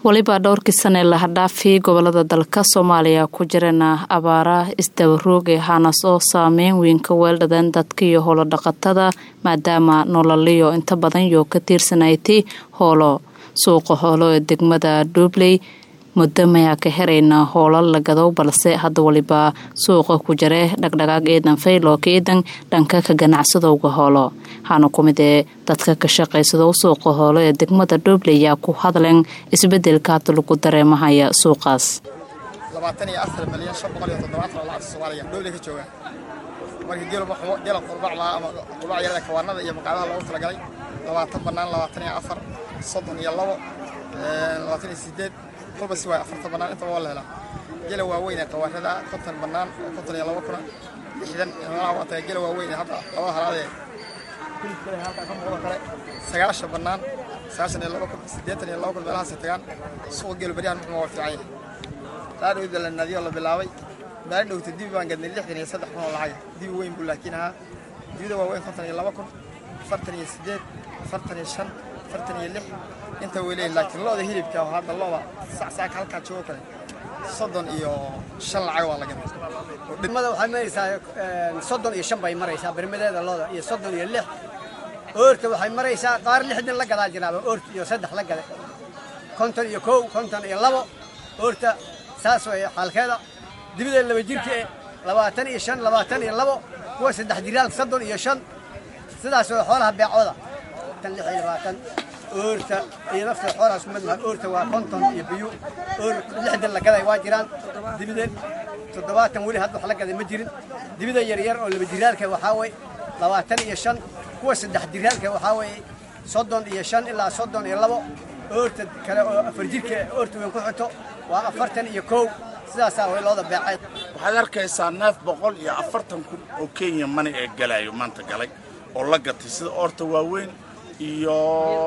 weliba dhowrkii sane lahadhaafii gobolada dalka soomaaliya ku jirana abaara isdabarooge hanas oo saameyn weyn ka weeldhadeen dadka iyo howlo dhaqatada maadaama nololiyo inta badan yoo ka tiirsanaytay hoolo suuqa hoolo ee degmada dhuubley muddo mayaa ka heraynaa howlo lagadow balse hadda waliba suuqa ku jare dhagdhagaag ciidan faylo ka ciidan dhanka ka ganacsadowga hoolo waxaana ku mid ee dadka ka shaqaysado suuqa hoolo ee degmada dhuubley yaa ku hadleen isbedelka hadda lagu dareemahaya suuqaas labaatan iyo afar milyan shan boqol iyo toddobaatan oo lacagta soomaaliya dhowley ka jooga marka geela qurbac lahaa ama qurbac yarada kawaanada iyo maqaadaha loogu talagalay labaatan bannaan labaatan iyo afar soddon iyo labo labaatan iyo sideed kolba si waay afartan bannaan intaba waa la helaa gela waaweyn ee qawaarada konton bannaan konton iyo labo kuna lixdan meelaha waa tahay gela waaweyn ee hadda labada halaadee hilibkale halkaa ka muuqdo kale sagaashan bannaan sagaashan iyo labo kun siddeetan iyo labo kun meelahaasay tagaan suuqa gelo beryahan muxuu waa fiican yahay dhaadhowda la naadiyo la bilaabay maalin dhowta dibi baan gadnay lixdan iyo saddex kun oo lacaga dibi weyn buu laakiin ahaa dibida waaweyn konton iyo laba kun afartan iyo siddeed afartan iyo shan afartan iyo lix inta way leeyihin laakiin lo'da hilibka oo hadda lo'da sacsaaka halkaa joogo kale soddon iyo shan lacag waa la gaday degmada waxay maraysaa soddon iyo shan bay maraysaa bermadeeda looda iyo soddon iyo lix oorta waxay maraysaa qaar lixdan la gadaa jiraaba oort iyo saddex la gaday konton iyo kow konton iyo labo oorta saas way xaalkeeda dibida laba jirka e labaatan iyo shan labaatan iyo labo kuwa saddex jiraal soddon iyo shan sidaas way xoolaha beecooda tan lix iyo labaatan oorta iyo nafta xoolahaas kumid maha oorta waa konton iyo biyu oor lixdan la gaday waa jiraan dibida toddobaatan weli hadda wax la gaday ma jirin dibida yaryar oo laba jiraalka waxaa way labaatan iyo shan kuwa saddex jiraalka waxaa weeye soddon iyo shan ilaa soddon iyo labo oorta kale oo afar jirka oorta weyn ku xito waa afartan iyo kow sidaasaa way looda beecay waxaad arkaysaa neef boqol iyo afartan kun oo kenya mani ee galaayo maanta galay oo la gatay sida oorta waaweyn iyo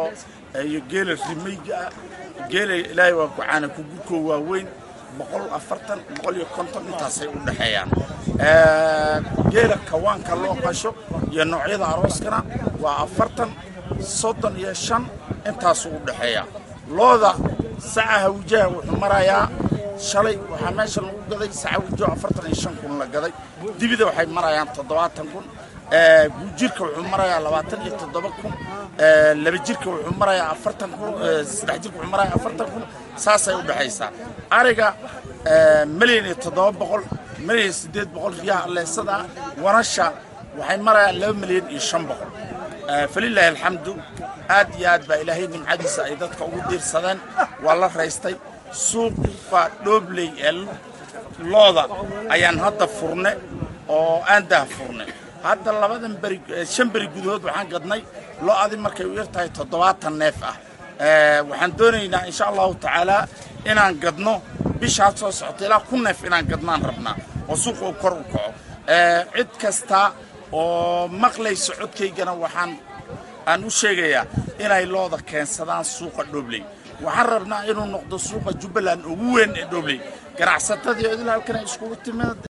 iyo geela rimayga ah geela ilaahay waa kucaana kugurkoo waaweyn boqol afartan boqol iyo konton intaasay u dhexeeyaan geela kawaanka loo qasho iyo noocyada arooskana waa afartan soddon iyo shan intaasuu u dhexeeyaa looda saca hawjaha wuxuu marayaa shalay waxaa meesha lagu gaday saca hawjaho afartan iyo shan kun la gaday dibida waxay marayaan toddobaatan kun guujirka wuxuu marayaa labaatan iyo toddoba kun laba jirka wuxuu marayaa afartan kun saddex jirka wuxuu marayaa afartan kun saasay u dhexaysaa ariga milyan iyo toddoba boqol milyan iyo siddeed boqol riyaha alleesada wanasha waxay marayaan laba milyan iyo shan boqol falilaahi alxamdu aad iyo aad baa ilaahay nimcadiisa ay dadka ugu diirsadeen waa la raystay suuqa dhoobley ee looda ayaan hadda furne oo aan dah furne hadda labadan beri shan beri gudahood waxaan gadnay lo-adi markay u yar tahay toddobaatan neef ah waxaan doonaynaa insha allahu tacaalaa inaan gadno bishaad soo socota ilaa kun neef inaan gadnaan rabnaa oo suuqa uu kor u kaco cid kasta oo maqlayso codkaygana waxaan aan u sheegayaa inay looda keensadaan suuqa dhobley waxaan rabnaa inuu noqdo suuqa jubbaland ugu weyn ee dhobley ganacsatadii odil halkan ay iskugu timid